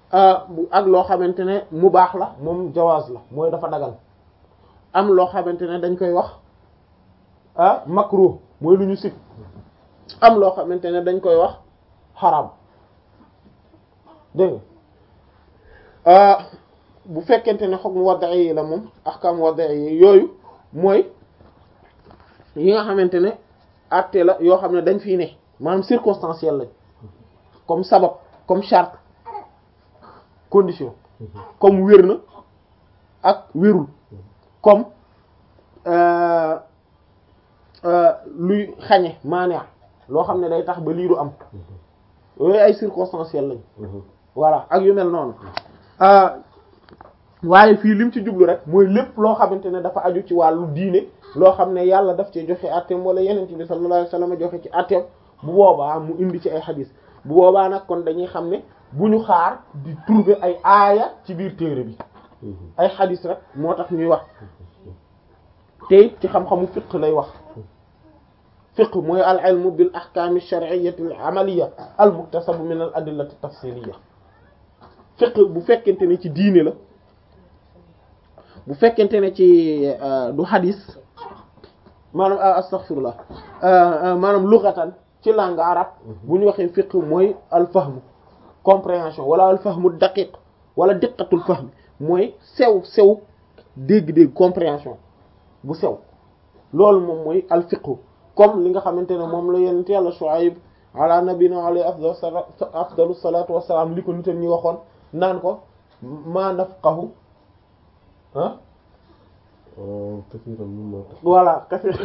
ak loo xamante ne mu baax la moom jawaaz la mooy dafa dagal am loo xamante ne dañ koy wax ah makruh mooy lu ñu sib am loo xamante ne dañ koy wax xaram dégg nga bu fekkente ne xog mu wadda yi la moom ahkam wadda yi yooyu mooy yi nga xamante ne àtte la yoo xam ne dañ fiy ne maanaam circonstanciel lañ comme sabab comme charte condition comme wér na ak wérul comme luy xañe maanaa loo xam ne day tax ba lii du am yooyu ay circonstanciel lañ voilà ak yu mel noonu waaye fii lim ci jublu rek mooy lépp loo xamante ne dafa aju ci wàllu diine loo xam ne yàlla daf ci joxe atteem wala yeneen bi sallallahu alayhi wasallam joxe ci atteem bu boobaa mu indi ci ay xadis bu boobaa nag kon dañuy xam ne bu ñu xaar di trouver ay aaya ci biir téere bi ay xadis rek moo tax ñuy wax te ci xam-xamu fiqh lay wax fiqh mooy al ilmu bil ahkam ash-shar'iyyah al amaliyya al muktasab min al adillah at tafsiliyya fiqh bu fekkente ne ci diine la bu fekkente ne ci du xadis maanaam astaghfirullah maanaam lughatan ci langue arabe bu ñu waxee fiqh mooy al fahmu compréhension wala al fahmu daqiq wala diqqatul fahm mooy sew sew dégg-dégg compréhension bu sew loolu moom mooy al fiqh comme li nga xamante ne moom la yonent Yàlla Shuayb ala nabina alayhi afdalu salatu wassalam li ko nitam ñi waxoon naan ko ma nafqahu ah voilà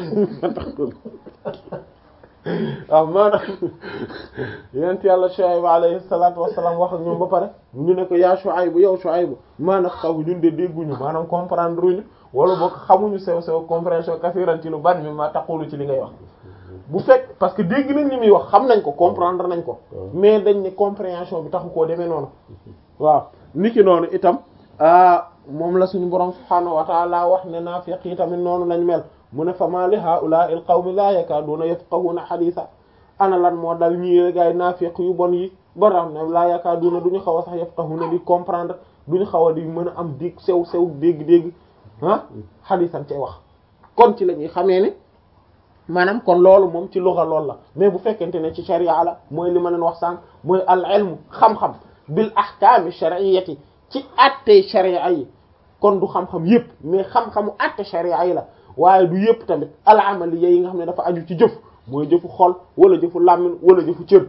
waaw maanaam yonent Yàlla Shuayb alayhi salatu wassalam wax ak ñoom ba pare ñu ne ko yaa Shuayb yow Shuayb ma nafqahu ñun de dégguñu maanaam comprendre uñu wala boog xamuñu sew sew compréhension kasiran ci lu bari mi ma taqulu ci li ngay wax bu fekk parce que dégg nañ li muy wax xam nañ ko comprendre nañ ko mais dañ ne compréhension bi taxu koo demee noonu waaw niki noonu itam moom la suñu borom subhaanahu wa ta'ala wax ne naafiq yi tamit noonu lañ mel mu ne fa ma li haa'ulaa'i al-qawmi laa yakaaduuna yafqahuuna hadiisa ana lan moo dal ñii gaay naafiq yu bon yi ba xam ne laa yakaaduuna duñu xaw a sax yafqahuuna di comprendre duñu xaw a di mën a am dégg sew sew dégg-dégg ah hadiisan cay wax kon ci la ñuy xamee ne maanaam kon loolu moom ci lugha loolu la mais bu fekkente ne ci sharia la mooy li ma leen wax sànq mooy al ilmu xam-xam bil ahkaami shar'iyyati ci àtte sharia yi kon du xam-xam yépp mais xam-xamu àtte sharia yi la waaye du yépp tamit al amaliya yi nga xam ne dafa aju ci jëf mooy jëfu xol wala jëfu làmmiñ wala jëfu cër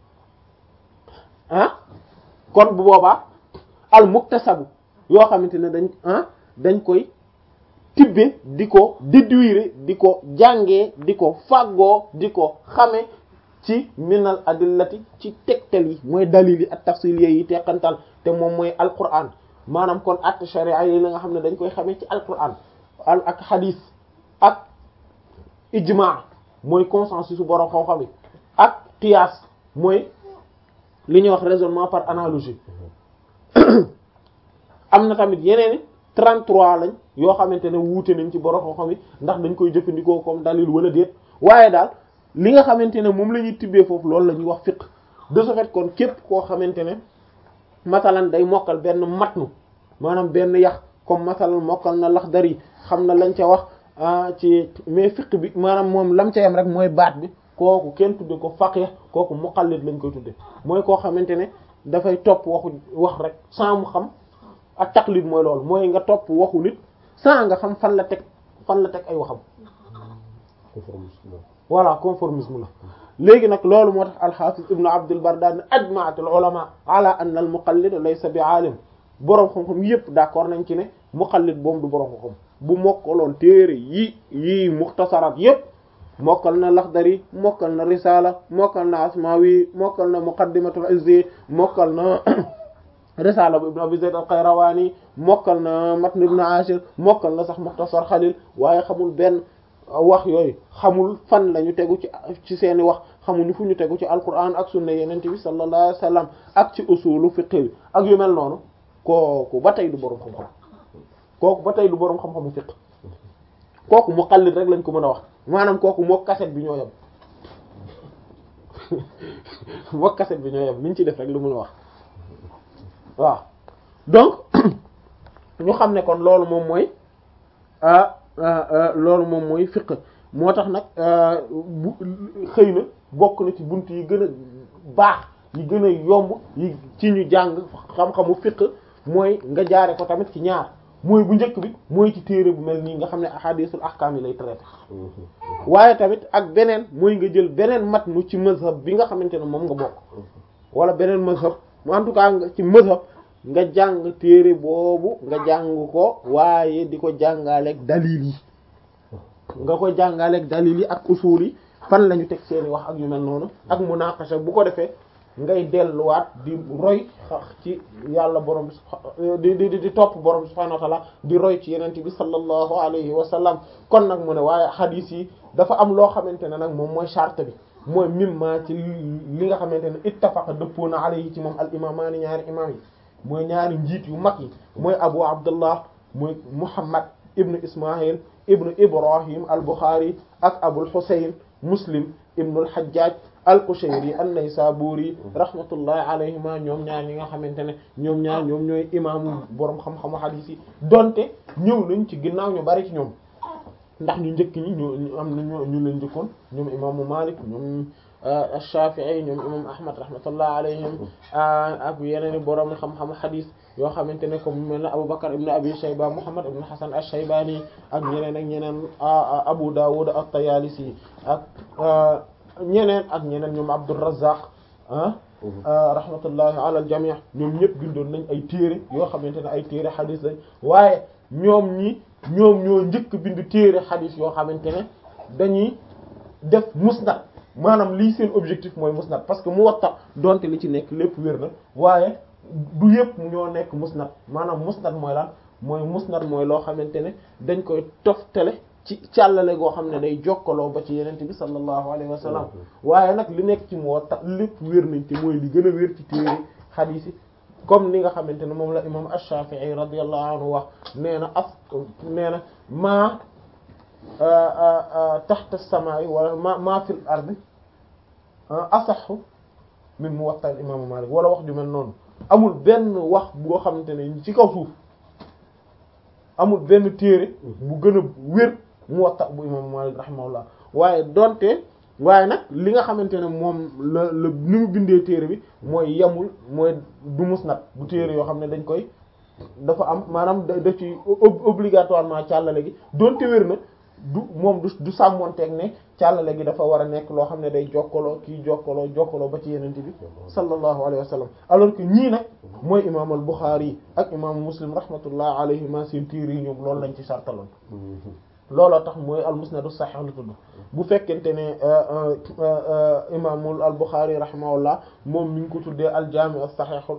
ah kon bu boobaa al muktasabu yoo xamante ne dañ ah dañ koy tibbe di ko déduire di ko jàngee di ko fàggoo di ko xame ci minal adillati ci tegtal yi mooy dalil yi ak tafsil yi teqantal te moom mooy alquran maanaam kon at sharia yi la nga xam ne dañ koy xamee ci alquran al ak hadith ak ijma mooy consensus su borom xam-xam yi ak qiyaas mooy li ñuy wax raisonnement par analogie am na tamit yeneen 33 lañ yoo xamante ne wuute nañ ci borom xam-xam yi ndax dañ koy jëfandikoo comme dalil wala déet waaye daal li nga xamante ne moom la ñuy tibbee foofu loolu la ñuy wax fiqh de ce fait kon képp koo xamante ne masalan day mokkal benn matnu maanaam benn yax comme masalan mokkal na Laxdari xam na lañ ca wax ci mais fiqh bi maanaam moom lam ca yam rek mooy baat bi kooku kenn tudde ko faqih kooku muqallid lañ koy tudde mooy koo xamante ne dafay topp waxu wax rek sans mu xam ak taqlid mooy loolu mooy nga topp waxu nit sans nga xam fan la teg fan la teg ay waxam voilà conformisme la léegi nag loolu moo tax al-Hafiz ibnu Abdul Barr daal ne ajma'at al-ulama ala anna al-muqallid laysa bi alim boroom xam-xam yépp d'accord nañ ci ne muqallid boobu du boroom xam-xam bu mokkaloon téere yi yi muxtasaraat yépp mokkal na Laxdari mokkal na Risala mokkal na Asmawi mokkal na Muqaddimatul Izzi mokkal na Risala bu Ibn Abi Zayd al-Qayrawani mokkal na Matn Ibn Ashir mokkal na sax Muxtasar Xalil waaye xamul benn wax yooyu xamul fan la ñu tegu ci ci seeni wax xamuñu fu ñu tegu ci alquran ak sunna yenente bi sallallahu alayhi wasallam ak ci usulu fiqh bi ak yu mel noonu kooku ba tey du boroom xam-xam kooku ba tey du boroom xam-xamu fiqh kooku muqallid rek lañ ko mën a wax maanaam kooku moo kaset bi ñoo yem moo kaset bi ñoo yem liñ ci def rek lu mën a wax waaw donc ñu xam ne kon loolu moom mooy loolu moom mooy fiqh moo tax nag bu xëy na bokk na ci bunt yi gën a baax yi gën a yomb yi ci ñu jàng xam-xamu fiqh mooy nga jaare ko tamit ci ñaar mooy bu njëkk bi mooy ci téere bu mel nii nga xam ne ahadisul ahkam yi lay traité waaye tamit ak beneen mooy nga jël beneen matnu ci mazhab bi nga xamante ne moom nga bokk wala beneen mazhab en tout cas nga ci mazhab nga jàng téere boobu nga jàng ko waaye di ko jàngaleeg dalil yi nga ko jàngaleeg dalil yi ak usul yi fan la ñu teg seeni wax ak yu mel noonu ak munaqasha bu ko defee ngay delluwaat di roy ci yàlla borom bi di di di topp borom bi subhanahu wa ta'ala di roy ci yenente bi sallallahu alayhi wa sallam kon nag mu ne waaye hadith yi dafa am loo xamante ne nag moom mooy charte bi mooy mimma ci li nga xamante ne ittafaqa dëppoo na alayhi ci moom al imamaani ñaari imam yi mooy ñaari njiit yu mag yi mooy abu abdullah mooy muhammad ibnu ismail ibnu ibrahim al bukhari ak abul husayn muslim ibnu al hajjaj al-Qushayri an-Naysaburi rahmatullahi alayhima ñoom ñaar ñi nga xamante ne ñoom ñaar ñoom ñooy imaamu boroom xam-xamu hadith yi donte ñëw nañ ci ginnaaw ñu bari ci ñoom ndax ñu njëkk ñi ñu am na ñu leen njëkkoon ñoom imaamu Malik ñoom Shafi'i ñoom imam Ahmad rahmatullahi alayhim ak yeneen i boroom xam-xamu hadith yoo xamante ne comme mel na Abu Bakr ibn Abi Shayba Muhammad ibn Hasan ash-Shaybani ak ñeneen ak ñeneen Abu Dawud at-Tayalisi ak ñeneen ak ñeneen ñoom Abdur Razzaq ah rahmatullahi ala al jami' ñoom ñëpp bindoon nañ ay téere yoo xamante ne ay téere xadis lañ waaye ñoom ñi ñoom ñoo njëkk bind téere xadis yoo xamante ne dañuy def musnad maanaam lii seen objectif mooy musnad parce que Muwatta donte li ci nekk lépp wér na waaye du yëpp ñoo nekk musnad maanaam musnad mooy lan mooy musnad mooy loo xamante ne dañ koy toftale ci càllale goo xam ne day jokkaloo ba ci yenente bi sallallahu alayhi wa sallam waaye nag li nekk ci Muwatta lépp wér nañ te mooy li gën a wér ci téere xadiis yi comme ni nga xamante ne moom la imam Ash-Shafi'i radiyallahu anhu wax nee na as nee na maa taxta as-samaa'i wala ma maa fil ardi asaxu min Muwatta al-imam Malik wala wax ju mel noonu amul benn wax boo xamante ne ci kaw suuf amul benn téere bu gën a wér Muwatta bu imam Malik rahimahullah waaye donte waaye nag li nga xamante ne moom la la ni mu bindee téere bi mooy yemul mooy du musnad du téere yoo xam ne dañ koy dafa am maanaam da ci obligatoirement càllale gi donte wér na du moom du du sàmmonteeg ne càllale gi dafa war a nekk loo xam ne day jokkaloo kii jokkaloo jokkaloo ba ci yenente bi sallallahu alayhi wa sallam alors que ñii nag mooy imam al Bukhari ak imam Muslim rahmatullah alayhima seen téere yi ñoom loolu lañ ci sartaloon looloo tax mooy al musnadu sahih la tudd bu fekkente ne imaamul al Bukhari rahimahullah moom mi ngi ko tuddee al jaami' as sahihul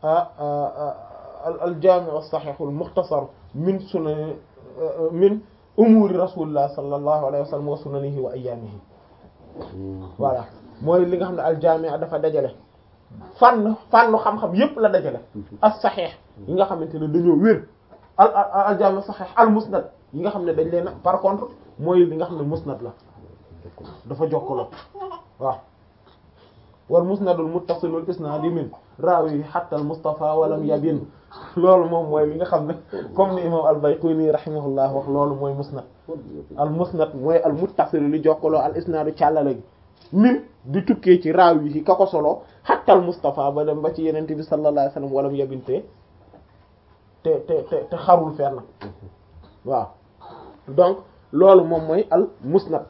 al jaami' as sahihul mukhtasar min sunan min umuri rasulillah sallallahu alayhi wa sallam wa sunanihi wa ayyaamihi voilà mooy li nga xam ne al jaami' dafa dajale fànn fànnu xam-xam yépp la dajale as sahih yi nga xamante ne dañoo wér al al jaami' sahih al musnad yi nga xam ne dañ leen par contre mooy li nga xam ne musnad la dafa jokkaloo waaw wal musnadul muttasilul isnaadi min raawi hatta al mustafa walam yabin loolu moom mooy li nga xam ne comme ni imam al bayquni rahimahullah wax loolu mooy musnad al musnad mooy al muttasil li jokkaloo al isnaadu càllale gi min di tukkee ci raawi yi ka ko solo hatta al mustafa ba dem ba ci yenente bi sallallahu alayhi wasallam walam yabin te te te te xarul fenn waaw donc loolu moom mooy al musnad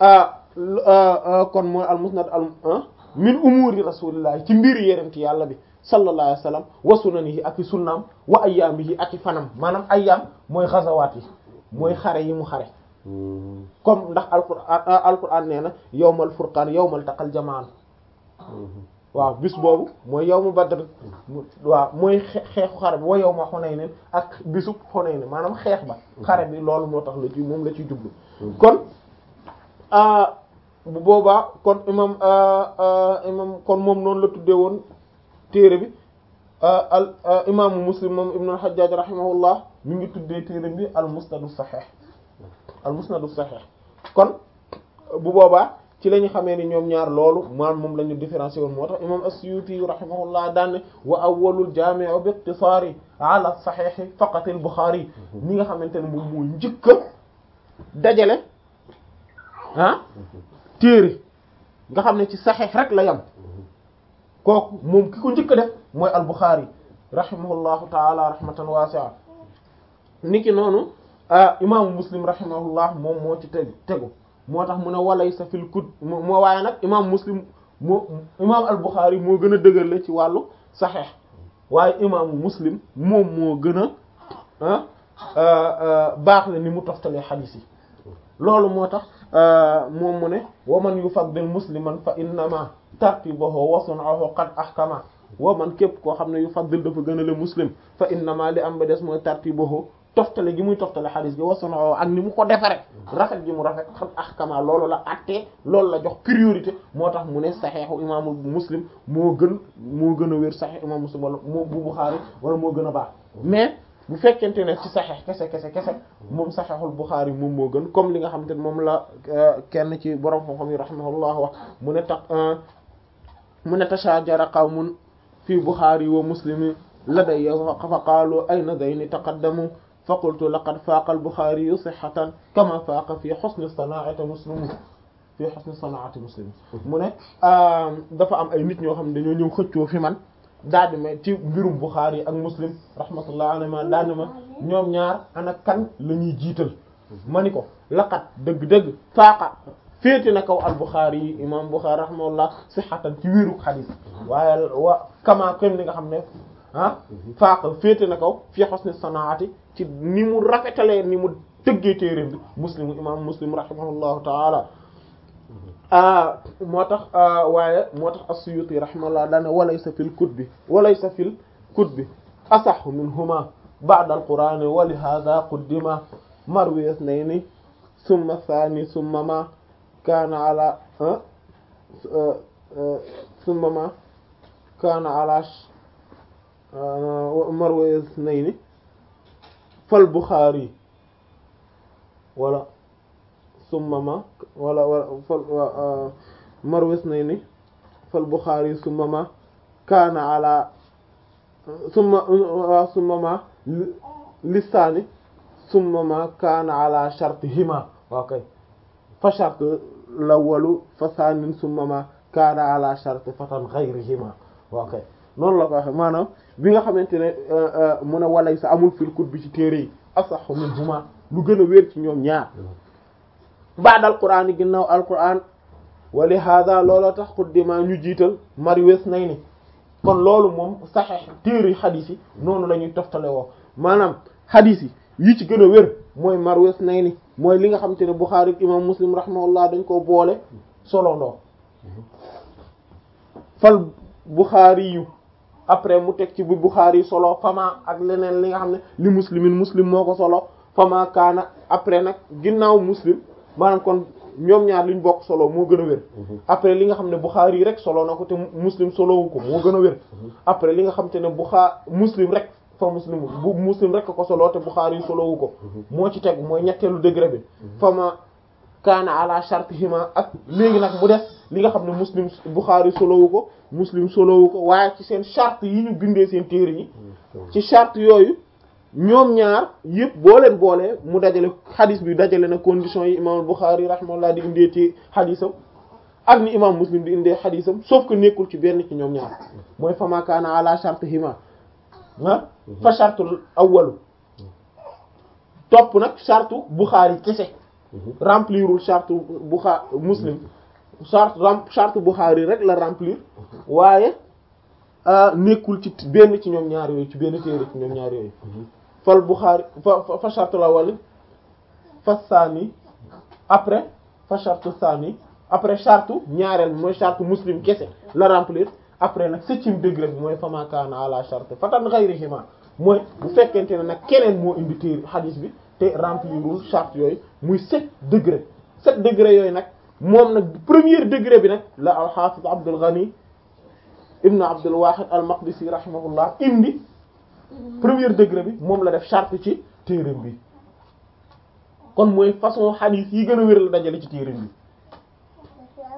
kon mooy al musnad al min umuri rasulillah ci mbir yerenti yàlla bi sallallahu alayhi wa sallam wa sunanihi ak i sunnaam wa ayyaamihi ak i fanam maanaam ayyaam mooy xazawaat yi mooy xare yi mu xare comme ndax alquran alquran nee na yawmal furqaan yawmal taqal jamaan waaw bis boobu mooy yawmu badr waaw mooy xeexu xare bi wa yawma Hunayn ak bisub Hunayn maanaam xeex ba xare bi loolu moo tax la ci moom la ciy jublu kon bu boobaa kon imam imam kon moom noonu la tuddee woon téere bi al imaamu Muslim moom ibn al-Hajjaj rahimahullah mi ngi tuddee téere bi al musnadu sahih al musnadu sahih kon bu boobaa ci la ñu xamee ni ñoom ñaar loolu maanaam moom la ñu différencier woon moo tax imam as-Suyuti rahimahullah daan ne wa awwalul jaami'u bi iqtisaari ala saxiixi faqat al-Buxaari ñi nga xamante ne moom mooy njëkk a dajale ah téere nga xam ne ci saxiix rek la yam kooku moom ki ko njëkk a def mooy al-Buxaari rahimahullahu taala rahmatan wasi'a niki noonu imaamu Muslim rahimahullah moom moo ci tegu tegu moo tax mu ne walaysa fil kut moo waaye nag imaam Muslim moo imaam al-Bukhari moo gën a dëgërle ci wàllu saxeex waaye imaamu Muslim moom moo gën a baax la ni mu toftalee xadiis yi loolu moo tax moom mu ne wa man yufaddil musliman fa innama tartibahu wa sun'ahu qad ahkama wa man képp koo xam ne yufaddil dafa gën a le muslim fa innama li am ba des mooy tartibahu toftale gi muy toftale xadis gi wasono ak ni mu ko defare rafet gi mu rafet xam ahkama loolu la attee loolu la jox priorité moo tax mu ne saxeexu imaamu muslim moo gën moo gën a wér saxeex imaamu muslim wala moo bu Buxaari wala moo gën a baax mais bu fekkente ne ci saxeex kese kese kese moom saxeexul Buxaari moom moo gën comme li nga xam te ne moom la kenn ci borom xam-xam yi rahimahullah wax mu ne tax mu ne tashajara qawmun fi Buxaari wa muslimi ladayya fa qaalu ayna dayni taqaddamu fa qultu laqad faaqa al-Buxaari sihhatan kama faaqa fi husni sanaa'ati muslim fi husni sanaa'ati muslim mu ne dafa am ay nit ñoo xam ne dañoo ñëw xëccoo fi man daal di ma ci mbirum Buxaari ak muslim rahmatullah alayhima daal di ma ñoom ñaar ana kan la ñuy jiital ma ni ko laqad dëgg-dëgg faaqa féete na kaw al-Buxaari yi imaam Buxaari rahimahullah sihhatan ci wéeru xadiis waaye wa kama kenn li nga xam ne ah faaqa féete na kaw fi husni sanaa'ati ci ni mu rafetalee ni mu tëggee téere bi muslim imam muslim rahimahullahu taala moo tax waaye moo tax as-Suyuti rahimahullah daane walaysa fil kutbi walaysa fil kutbi asahhu minhuma ba'da al-Qur'ani wa li hadha quddima marwi ithnayni thumma thani thumma ma kana ala thumma ma kana ala marwi ithnayni fal Bukhari wala summa ma wala wala fal marwis nay ni fal Bukhari summa ma kaana ala summa summa ma lisaani summa ma kaana ala shartihima okay fa shart lawalu fa saanin summa ma kaana ala shart fatan ghayrihima okay noonu la ko waxe maanaam bi nga xamante ne mu ne walay sa amul fil kut bi ci téere yi asaxu min huma lu gën a wér ci ñoom ñaar baad alquran yi ginnaaw alquran wali hada looloo tax xuddima ñu jiital mari wes nay ni kon loolu moom saxeex téere xadiis yi noonu la ñuy toftale woo maanaam xadiis yi yi ci gën a wér mooy mar wes nay ni mooy li nga xamante ne Buxaari imam Muslim rahimahullah dañ koo boole solo ndoo fal Buxaari yu après mu teg ci bu Bukhari solo fama ak leneen li nga xam ne li muslimin muslim moo ko solo fama kaana après nag ginnaaw muslim maanaam kon ñoom ñaar liñ bokk solo moo gën a wér après li nga xam ne Bukhari rek solo na ko te muslim solowu ko moo gën a wér après li nga xam te ne Bukhari muslim rek fa muslim bu muslim rek ko solo te Bukhari solowu ko moo ci tegu mooy ñetteelu degré bi fama kaana ala shartihima ak léegi nag mu def li nga xam ne muslim Bukhari solowu ko muslim solowu ko waaye ci seen charte yi ñu bindee seen téere yi ci charte yooyu ñoom ñaar yëpp boo leen boolee mu dajale xadis bi dajale na conditions yi imam Bukhari rahimahullah di indee ci xadisam ak ni imam muslim di indee xadisam sauf que nekkul ci benn ci ñoom ñaar mooy fama kaana ala shartihima ah fa chartul awwalu topp nag charte Bukhari kese remplirul charte Bukhari muslim charte charte Bukhari rek la remplir waaye nekkul ci benn ci ñoom ñaar yooyu ci benn téere ci ñoom ñaar yooyu fal Bukhari fa fa charte la wala fa saani après fa charte saani après charte ñaareel bi mooy charte muslim kese la remplir après nag septième degré bi mooy fama kaana ala charte fatan ghayrihima mooy bu fekkente ne nag keneen moo indi téere hadith bi te remplirul charte yooyu muy sept degré sept degré yooyu nag moom nag premier degré bi nag la al hafiz Abdul Ghani ibn Abdul Wahid al Maqdisi rahimahullah indi premier degré bi moom la def charte ci téereem bi kon mooy façon hadith yi gën a wér la dajale ci téereem bi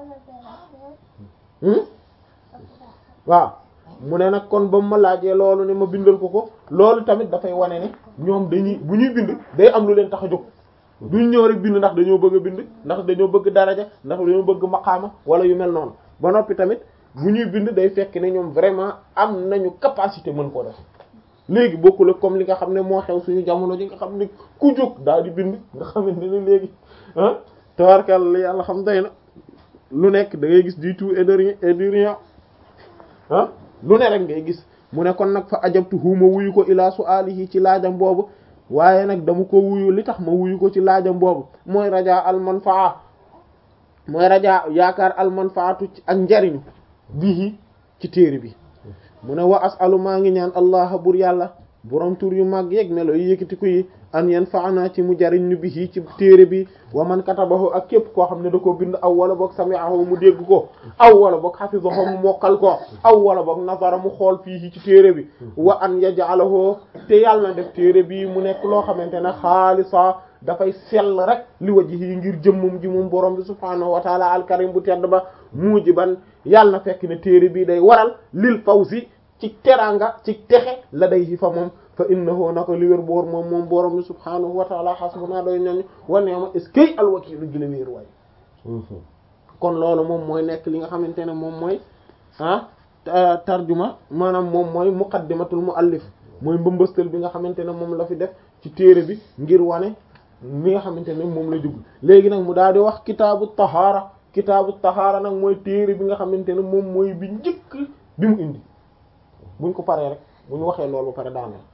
waaw mu ne nag kon ba mu ma laajee loolu ne ma bindal ko ko loolu tamit dafay wane ne ñoom dañuy bu ñuy bind day am lu leen tax a jóg duñ ñëw rek bind ndax dañoo bëgg a bind ndax dañoo bëgg daraja ndax dañoo bëgg maqaama wala yu mel noonu ba noppi tamit bu ñuy bind day fekk ne ñoom vraiment am nañu capacité mën koo def léegi bokkul ak comme li nga xam ne moo xew suñu jamono ji nga xam ne ku jóg daal di bind nga xamante ne léegi ah tabarkal yàlla xam day na lu nekk da ngay gis du tout et de rien et du rien ah lu ne rek ngay gis mu ne kon nag fa ajabtu huuma wuyu ko ilaa su'alihi ci laajam boobu waaye nag dama ko wuyu li tax ma wuyu ko ci laajam boobu mooy rajaa al manfaa mooy rajaa yaakaar al manfaatu ak njariñu bihi ci téere bi mu ne wa asalu maa ngi ñaan allah bur yàlla borom tur yu mag yeeg melo yi yëkkati ko yi an yanfa'ana ci mu jariñ ñu bihi ci téere bi wa man katabahu ak képp koo xam ne da koo bind aw wala boog sami'ahu mu dégg ko aw wala boog hafizahu mu mokkal ko aw wala boog nazara mu xool fii ci téere bi wa an yaj'alahu te yàlla na def téere bi mu nekk loo xamante ne xaalisa dafay sell rek li wajhi ngir jëmmum ji moom borom bi subhaanahu wa taala alkarim bu tedd ba mujiban yàlla na fekk ne téere bi day waral lil fawzi ci teranga ci texe la day hi fa moom fa innahu na ko li wér boor moom moom borom bi subhaanahu wa taala hasbuna doy ñooñu wa ni'ma est-ce al wakiilu gën a wéer waay kon loolu moom mooy nekk li nga xamante ne moom mooy ah tarjuma maanaam moom mooy muqaddimatul muallif mooy mbëmbëstal bi nga xamante ne moom la fi def ci téere bi ngir wane mi nga xamante ne moom la jug léegi nag mu daal di wax kitaabu tahaara kitaabu tahaara nag mooy téere bi nga xamante ne moom mooy bi njëkk bi mu indi buñ ko paree rek bu ñu waxee loolu ba pare daaneel